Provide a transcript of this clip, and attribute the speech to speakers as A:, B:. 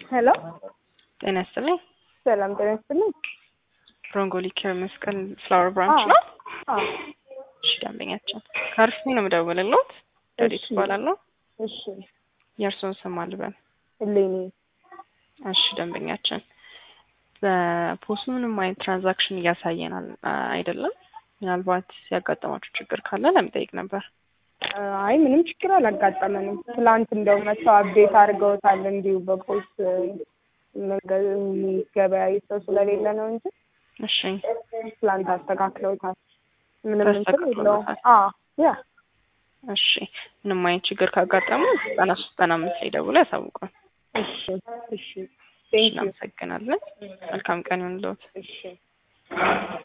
A: ሄሎ
B: ጤና ይስጥልኝ።
A: ሰላም ጤና ይስጥልኝ።
B: ብሮንጎሊ ኬር መስቀል ፍላወር ብራንች ነው።
A: አዎ
B: እሺ ደንበኛችን ከአርሲ ነው የምደውልልዎት። ረዲት
A: እሺ።
B: እባላለሁ።
A: እሺ
B: የእርስዎን ስም አልበል።
A: እሌኒ
B: እሺ ደንበኛችን በፖሱ ምንም አይነት ትራንዛክሽን እያሳየን አል- አይደለም። ምናልባት ያጋጠማችሁ ችግር ካለ ለመጠየቅ ነበር።
A: አይ ምንም ችግር አላጋጠመንም። ትላንት እንደው መተው አፕዴት አድርገውታል እንዲሁ በፖስት መንገ- የሚገበያይ ሰው ስለሌለ ነው እንጂ
B: እሺ
A: ትላንት አስተካክለውታል። ምንም እንትን የለውም።
B: ተስተካክሎታል።
A: አዎ ያ
B: እሺ ምንም አይነት ችግር ካጋጠሙ ዘጠና ሶስት ዘጠና አምስት ላይ ደውለው ያሳውቁን።
A: እሺ እሺ ቴንክ ዩ
B: እናመሰግናለን። መልካም ቀን ይሁንልዎት።
A: እሺ